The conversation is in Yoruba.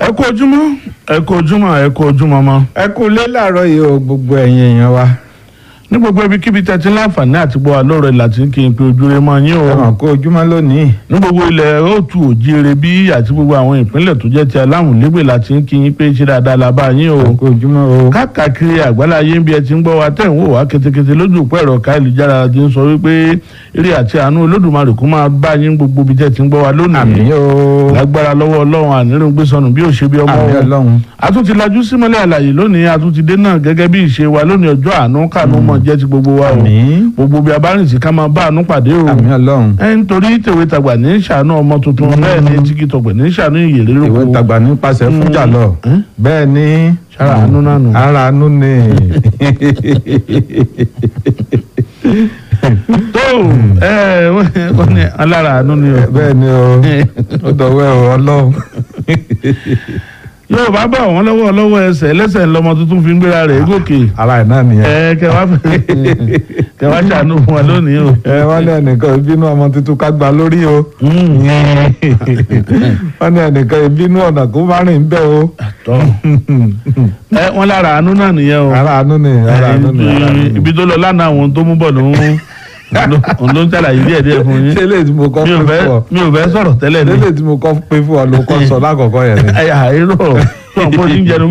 ẹ kú ojúmọ́ ẹ kú ojúmọ́ ẹ kú ojúmọ́ mọ́ ẹ kú lé làárọ̀ yìí o gbogbo ẹ̀yin èèyàn wa ní gbogbo ibikíbi tẹ́tí láǹfààní àti gbọ́ wa lóore láti kí n pe ojúre mọ́ yín o ẹ mọ̀ kó ojúmọ́ lónìí ní gbogbo ilẹ̀ òtù òjire bí àti gbogbo àwọn ìpínlẹ̀ tó jẹ́ ti alámùlégbè láti kí yín pé ṣe dáadáa la bá yín o ẹ kú ojúmọ́ o káàkiri àgbáláyé ń bí ẹ ti ń gbọ́ wa tẹ̀ ń wò wá ketekete lójú òpó ẹ̀rọ káìlújára ti ń sọ wípé eré àti àánú olódùmarè kó máa bá yín gbogbo ibi tẹ́ ti ń gbọ́ wa lónìí àmín o lágbára lọ́wọ́ ọlọ́run ànírògbé sọnù bí ò ṣe bí ọmọ àmín o ọlọ́run a tún ti lajú símọ́lẹ̀ àlàyé lónìí a tún ti dé náà gẹ́gẹ́ bí ìṣe wa lónìí ọjọ́ àánú kànú mọ̀ jẹ́ ti gbogbo wa o àmín gbogbo bí a bá rìn sí ká máa bá àánú pàdé o àmín ọlọ́run ẹ nítorí tèwe tàgbà ní ṣàánú ọmọ tuntun bẹ́ẹ̀ ni tigi tọ̀gbẹ̀ ní ṣàánú ìyèrè ìwé lóko tàgbà nípasẹ̀ fújà lọ Hmm? bẹ́ẹ̀ ni Sára àánú náà nù. ara àánú ni tó ẹ wọ́n ní alára àánú ni o bẹ́ẹ̀ ni o ó dọ̀wẹ́ o ọlọ́run Yorùbá bá wọn lọ́wọ́ lọ́wọ́ ẹsẹ̀ ẹlẹ́sẹ̀ lọmọ tuntun fi ń gbéra rẹ̀ gòkè ara ẹ̀ náà nìyẹn ẹ kẹwàá kẹwàá ṣàánú fún wa lónìí o. ẹ wọ́n ní ẹnìkan ìbínú ọmọ tuntun ká gba lórí o wọ́n ní ẹnìkan ìbínú ọ̀nà kó má rìn bẹ́ẹ̀ o tọ́ ẹ wọn lára àánú náà nìyẹn o. ara àánú ni ara àánú ni ara àánú ni. ibi tó lọ lánàá àwọn tó mú bọ̀ ló ń òun ló ń ṣàlàyé díẹ̀ díẹ̀ fún yín ṣé lè tí mo kọ́ mi ò pé fẹ́ fún ọ mi ò fẹ́ sọ̀rọ̀ tẹ́lẹ̀ ṣé ní. lè tí mo kọ́ pé fún ọ ló kọ́ sọ lákọ̀ọ́kọ́ yẹn ni. ẹ̀yà àìrò tó ń bó ti ń jẹnu